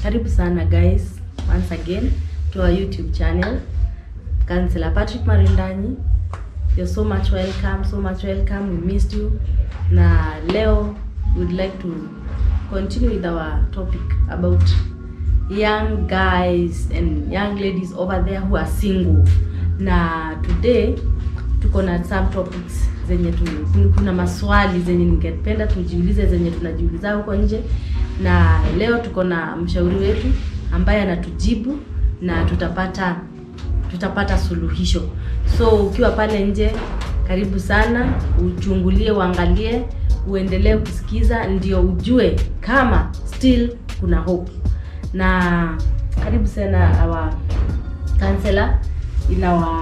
Karibu sana guys, once again to our YouTube channel. Councillor Patrick Marindanyi. You're so much welcome, so much welcome. We missed you. Na leo we'd like to continue with our topic about young guys and young ladies over there who are single. Na today tuko na some topics zenye tu, kuna maswali zenye ningependa tujiulize zenye tunajiuliza huko nje, na leo tuko na mshauri wetu ambaye anatujibu na tutapata tutapata suluhisho. So ukiwa pale nje, karibu sana, uchungulie, uangalie, uendelee kusikiza, ndio ujue kama still kuna hope. Na karibu sana our counselor in our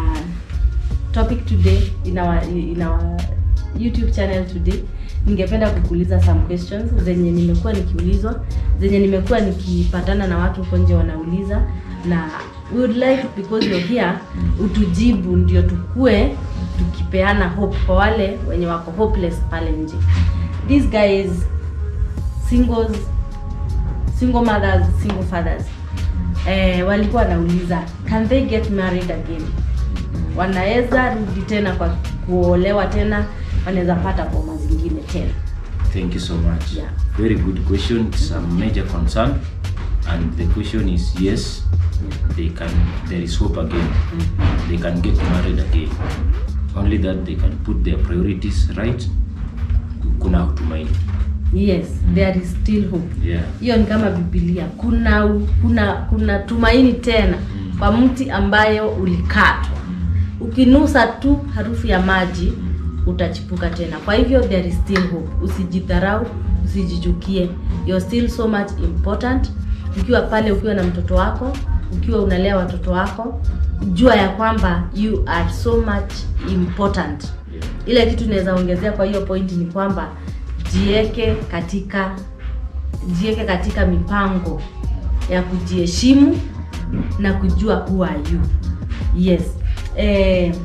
topic today in our in our YouTube channel today. Ningependa kukuuliza some questions zenye nimekuwa nikiulizwa, zenye nimekuwa nikipatana na watu huko nje wanauliza, na we would like because you're here utujibu, ndio tukue tukipeana hope kwa wale wenye wako hopeless pale nje. These guys singles, single mothers, single fathers eh, walikuwa wanauliza can they get married again wanaweza rudi tena kwa kuolewa tena, wanaweza pata boma zingine tena. Thank you so much. Yeah. Very good question. It's a major concern, and the question is yes, they can. There is hope again. They can get married again. Only that they can put their priorities right. Kuna tumaini. Yes, there is still hope. Yeah. Hiyo ni kama Biblia, kuna kuna kuna tumaini tena kwa mti ambayo ulikatwa. Ukinusa tu harufu ya maji utachipuka tena. Kwa hivyo there is still hope. Usijidharau, usijichukie. You're still so much important. Ukiwa pale, ukiwa na mtoto wako, ukiwa unalea watoto wako, jua ya kwamba you are so much important. Ile kitu naweza ongezea kwa hiyo point ni kwamba jieke katika jieke katika mipango ya kujiheshimu na kujua who are you. Yes. Eh,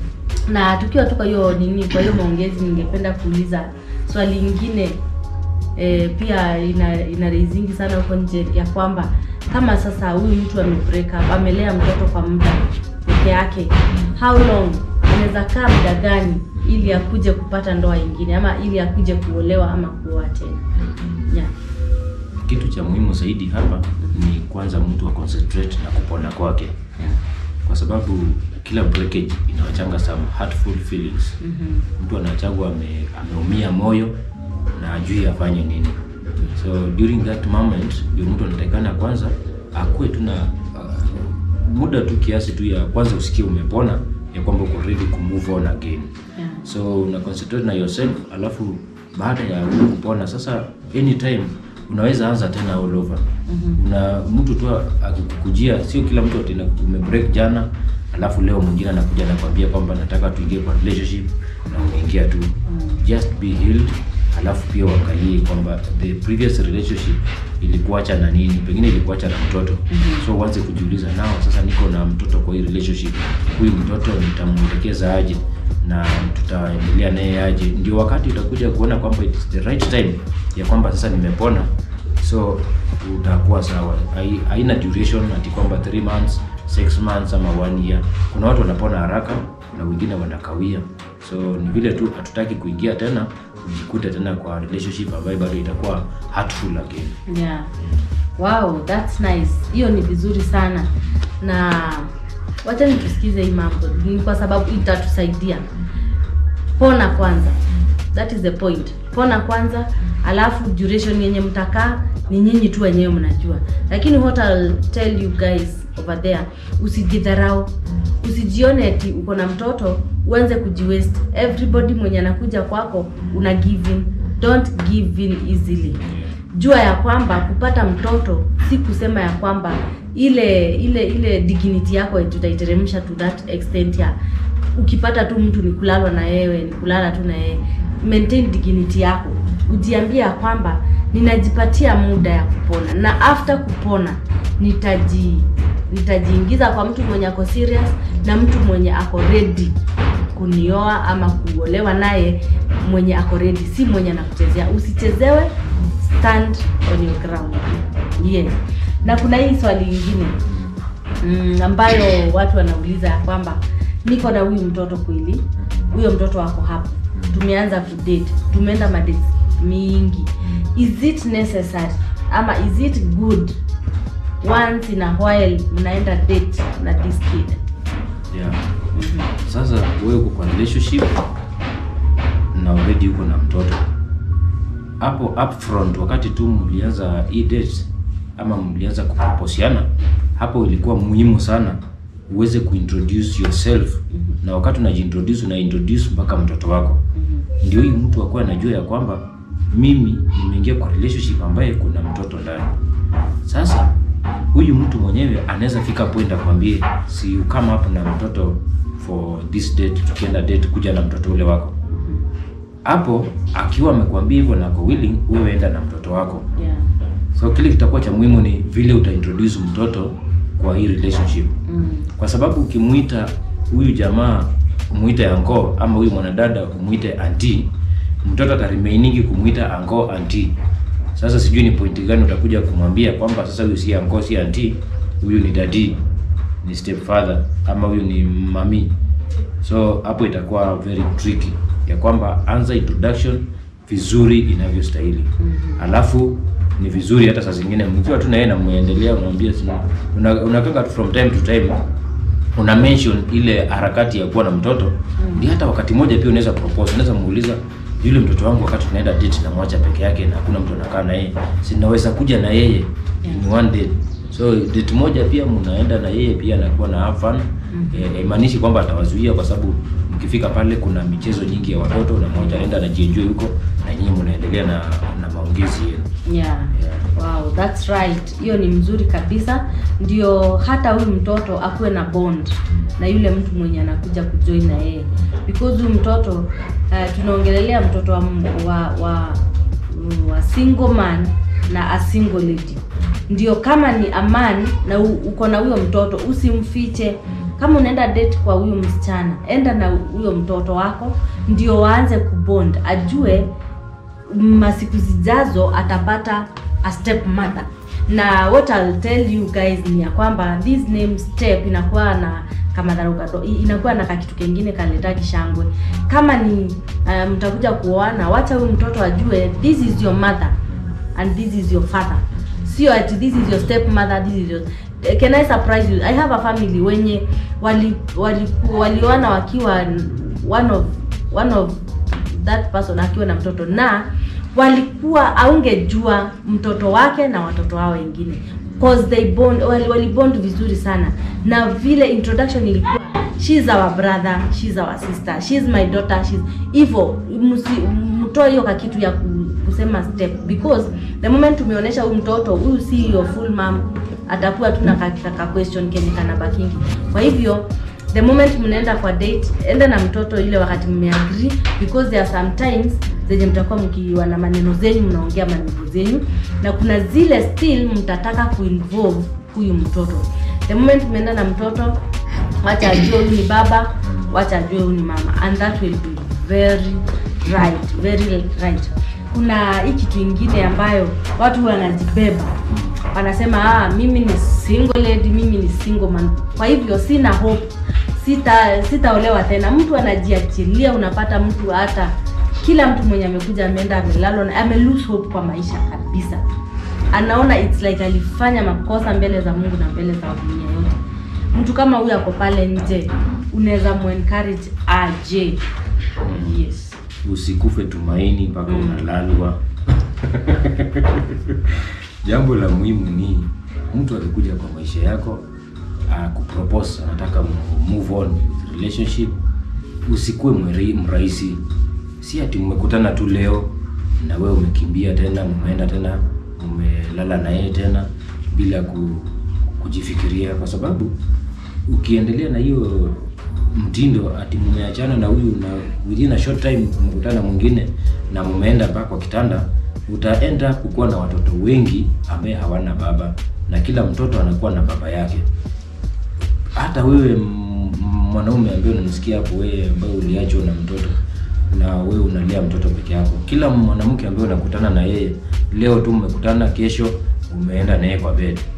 na tukiwa tu kwa hiyo nini, kwa hiyo maongezi, ningependa kuuliza swali lingine eh, pia ina ina raisingi sana huko nje ya kwamba kama sasa huyu mtu ame break up, amelea mtoto kwa muda peke yake, how long anaweza kaa muda gani ili akuje kupata ndoa ingine ama ili akuje kuolewa ama kuoa tena? Yeah. Kitu cha muhimu zaidi hapa ni kwanza mtu wa concentrate na kupona kwake, kwa sababu kila breakage inawachanga some hurtful feelings. Mhm. Mtu anachagua ame, ameumia moyo na ajui afanye nini. So during that moment ndio mtu anatakikana kwanza akuwe tu na uh, muda tu kiasi tu ya kwanza usikie umepona ya kwamba uko ready ku move on again. Yeah. So una concentrate na yourself, alafu baada ya wewe kupona sasa, anytime unaweza anza tena all over. Una mtu tu akikujia, sio kila mtu atina umebreak jana, alafu leo mwingine anakuja anakwambia kwamba nataka tuingie kwa relationship na umeingia tu. Just be healed, alafu pia uangalie kwamba the previous relationship ilikuacha na nini, pengine ilikuacha na mtoto. So uanze kujiuliza nao, sasa niko na mtoto kwa hii relationship, huyu mtoto nitamwelekeza aje na tutaendelea naye aje, ndio wakati utakuja kuona kwamba it's the right time ya kwamba sasa nimepona, so utakuwa sawa. Hai- Haina duration ati kwamba 3 months, 6 months ama 1 year. Kuna watu wanapona haraka na wengine wanakawia, so ni vile tu hatutaki kuingia tena ujikute tena kwa relationship ambayo bado itakuwa hurtful again. Yeah. Wow, that's nice. Hiyo ni vizuri sana. Na wacha nitusikize hii mambo. Ni kwa sababu itatusaidia. Pona kwanza. That is the point. Pona kwanza, alafu duration yenye mtakaa ni nyinyi tu wenyewe mnajua. Lakini what I'll tell you guys over there, usijidharau. Usijione eti uko na mtoto uanze kujiwaste. Everybody mwenye anakuja kwako una give in. Don't give in easily jua ya kwamba kupata mtoto si kusema ya kwamba ile ile ile dignity yako tutaiteremsha to that extent ya ukipata tu mtu ni kulalwa na yewe ni kulala tu na yeye maintain dignity yako ujiambie ya kwamba ninajipatia muda ya kupona na after kupona nitaji nitajiingiza kwa mtu mwenye ako serious na mtu mwenye ako ready kunioa ama kuolewa naye mwenye ako ready, si mwenye anakuchezea. Usichezewe, stand on your ground. Yes. na kuna hii swali ingine mm, ambayo watu wanauliza ya kwamba niko na huyu mtoto kweli huyo mtoto wako hapo tumeanza kudate tumeenda madate mingi is it necessary ama is it good once in a while mnaenda date na this kid yeah. Sasa wewe uko kwa relationship na already uko na mtoto hapo upfront, wakati tu mlianza hii date ama mlianza kuproposiana, hapo ilikuwa muhimu sana uweze kuintroduce yourself, na wakati unajiintroduce una introduce mpaka mtoto wako, ndio hii mtu akuwa anajua ya kwamba mimi nimeingia kwa relationship ambaye kuna mtoto ndani. Sasa huyu mtu mwenyewe anaweza fika point akwambie, si you come up na mtoto for this date, tukienda date, kuja na mtoto ule wako hapo. Akiwa amekwambia hivyo na ako willing, wewe enda na mtoto wako. yeah. So kile kitakuwa cha muhimu ni vile utaintroduce mtoto kwa hii relationship, mm. kwa sababu ukimuita huyu jamaa umuite anko ama huyu mwanadada umuite anti, mtoto ataremainingi kumuita anko anti. Sasa sijui ni pointi gani utakuja kumwambia kwamba sasa huyu si anko si anti, huyu ni dadi, ni stepfather ama huyu ni mami. So hapo itakuwa very tricky ya kwamba anza introduction vizuri inavyostahili. Alafu ni vizuri hata saa zingine mkiwa tu na yeye na muendelea unamwambia sina una, unakanga tu from time to time una mention ile harakati ya kuwa na mtoto ndio hata wakati mmoja pia unaweza propose unaweza muuliza yule mtoto wangu wakati tunaenda date na mwacha peke yake na hakuna mtu anakaa na yeye sinaweza kuja na yeye in one day so date moja pia mnaenda na yeye pia anakuwa na have fun eh, haimaanishi kwamba atawazuia kwa sababu mkifika pale kuna michezo nyingi ya watoto na mmoja anaenda anajienjoy huko na nyinyi mnaendelea na na maongezi yenu yeah. Wow, that's right. Hiyo ni mzuri kabisa, ndio hata huyu mtoto akuwe na bond na yule mtu mwenye anakuja kujoin na yeye, because huyu mtoto uh, tunaongelelea mtoto wa, wa, wa, wa single man na a single lady. Ndio kama ni a man na u- uko na huyo mtoto usimfiche. Kama unaenda date kwa huyo msichana, enda na huyo mtoto wako, ndio waanze kubond, ajue masiku zijazo atapata a step mother na what I'll tell you guys ni ya kwamba this name step inakuwa na kama dharuka inakuwa na kakitu kengine kaleta kishangwe kama ni uh, mtakuja kuoana wacha huyu mtoto ajue this is your mother and this is your father sio ati this is your step mother this is your can I surprise you I have a family wenye wali wali walioana wakiwa one of one of that person akiwa na mtoto na walikuwa aungejua mtoto wake na watoto wao wengine cause they bond wali, wali bond vizuri sana na vile introduction ilikuwa she's our brother she's our sister she's my daughter she's hivyo msi- mtoe hiyo kakitu ya ku- kusema step because the moment tumeonyesha huyu mtoto huyu si your full mom atakuwa tu na ka, ka, ka question kenye kana bakingi kwa hivyo the moment mnaenda kwa date enda na mtoto ile wakati mmeagree because there are sometimes zenye mtakuwa mkiwa na maneno zenyu mnaongea maneno zenyu na kuna zile still mtataka kuinvolve huyu mtoto the moment mmeenda na mtoto wacha ajue huyu ni baba wacha ajue huyu ni mama and that will be very right very right kuna hii kitu ingine ambayo watu wanajibeba wanasema ah, mimi ni single lady mimi ni single man kwa hivyo sina hope sita sitaolewa tena mtu anajiachilia unapata mtu hata kila mtu mwenye amekuja ameenda amelalwa na ame lose hope kwa maisha kabisa anaona it's like alifanya makosa mbele za mungu na mbele za dunia yote mtu kama huyu ako pale nje unaweza muencourage aje yes usikufe tumaini mpaka unalalwa jambo la muhimu ni mtu akikuja kwa maisha yako uh, kupropose anataka mu- move on with relationship usikuwe mweri- mrahisi si ati mmekutana tu leo na wewe umekimbia tena mmeenda tena umelala na yeye tena bila ku, kujifikiria kwa sababu ukiendelea na hiyo mtindo ati mmeachana na huyu na within a short time mkutana mwingine na mmeenda mpaka kwa kitanda utaenda kukuwa na watoto wengi ambaye hawana baba na kila mtoto anakuwa na baba yake hata wewe m- m- mwanaume ambaye unamsikia hapo wewe ambaye uliachwa na mtoto na wewe unalea mtoto peke yako kila mwanamke ambaye unakutana na yeye leo tu mmekutana kesho umeenda naye kwa bed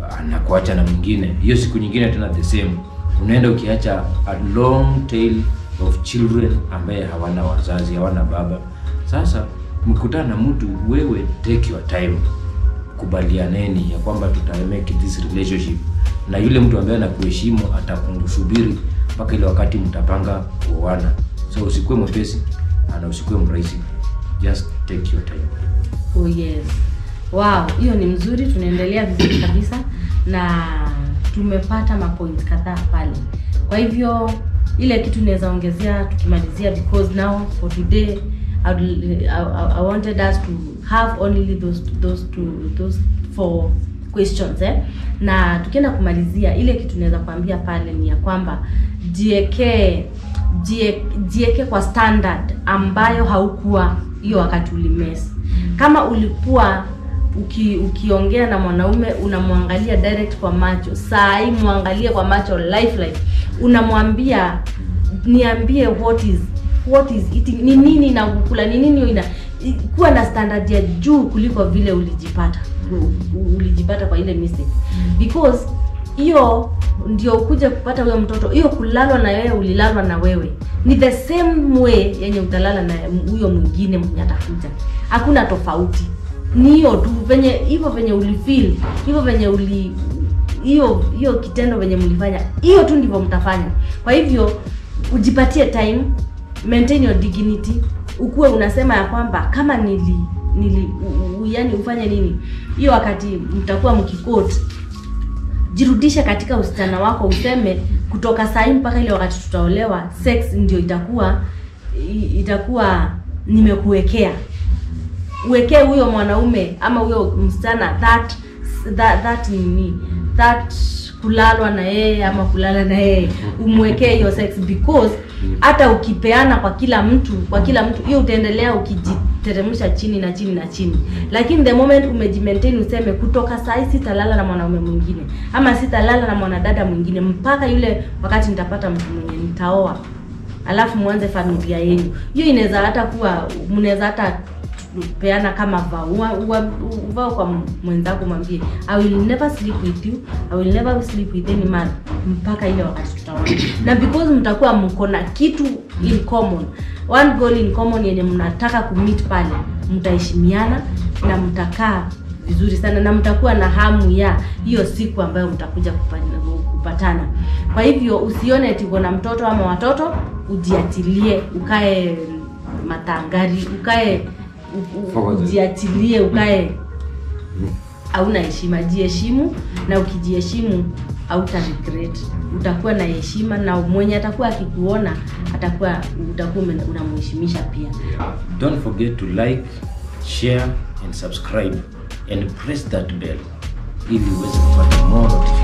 anakuacha na mwingine hiyo siku nyingine tena the same unaenda ukiacha a long tail of children ambaye hawana wazazi hawana baba sasa mkutana na mtu wewe take your time kubalianeni ya kwamba tuta make this relationship na yule mtu ambaye anakuheshimu atakusubiri mpaka ile wakati mtapanga kuoana so usikuwe mwepesi na usikuwe mrahisi just take your time Oh yes. Wow, hiyo ni mzuri, tunaendelea vizuri kabisa na tumepata mapoint kadhaa pale. Kwa hivyo ile kitu naweza ongezea tukimalizia, because now for today I, would- I, I wanted us to have only those those two those four questions eh? Na tukienda kumalizia, ile kitu naweza kuambia pale ni ya kwamba jiekee jie, jieke kwa standard ambayo haukuwa hiyo wakati ulimesi. Kama ulikuwa uki, ukiongea na mwanaume unamwangalia direct kwa macho, saa hii mwangalie kwa macho life life, unamwambia niambie what is what is eating, ni nini inakukula, ni nini ina kuwa na standard ya juu kuliko vile ulijipata u- u- ulijipata kwa ile mistake because hiyo ndio ukuje kupata huyo mtoto hiyo kulalwa na wewe ulilalwa na wewe ni the same way yenye utalala na huyo mwingine mwenye atakuja hakuna tofauti ni hiyo tu venye hivyo venye ulifeel hivyo venye uli hiyo hiyo kitendo venye mlifanya hiyo tu ndivyo mtafanya kwa hivyo ujipatie time maintain your dignity ukuwe unasema ya kwamba kama nili nili u, u, yani ufanye nini hiyo wakati mtakuwa mkikoti jirudishe katika usichana wako useme kutoka saa hii mpaka ile wakati tutaolewa sex ndio itakuwa i- itakuwa nimekuwekea uwekee huyo mwanaume ama huyo msichana that that, that nini that kulalwa na yeye ama kulala na yeye umwekee hiyo sex because hata ukipeana kwa kila mtu kwa kila mtu hiyo utaendelea ukijiteremsha chini na chini na chini lakini the moment umejimaintain useme kutoka saa hii sitalala na mwanaume mwingine ama sitalala na mwanadada mwingine mpaka yule wakati nitapata mtu mwenye nitaoa alafu mwanze familia yenu hiyo inaweza hata kuwa mnaweza hata peana kama vao Ua- ua- uvao kwa mwenzako mwambie i will never sleep with you i will never sleep with any man mpaka ile wakati tutaona na because mtakuwa mko na kitu in common one goal in common yenye mnataka kumit pale mtaheshimiana na mtakaa vizuri sana na mtakuwa na hamu ya hiyo siku ambayo mtakuja kupa- kupatana kwa hivyo usione ati uko na mtoto ama watoto ujiatilie ukae matangari ukae u- u- Forward. ujiachilie ukae hauna heshima jiheshimu na ukijiheshimu hauta regret utakuwa na heshima na mwenye atakuwa akikuona atakuwa utakuwa ume- unamheshimisha pia don't forget to like share and subscribe and press that bell ili uweze kupata more notifications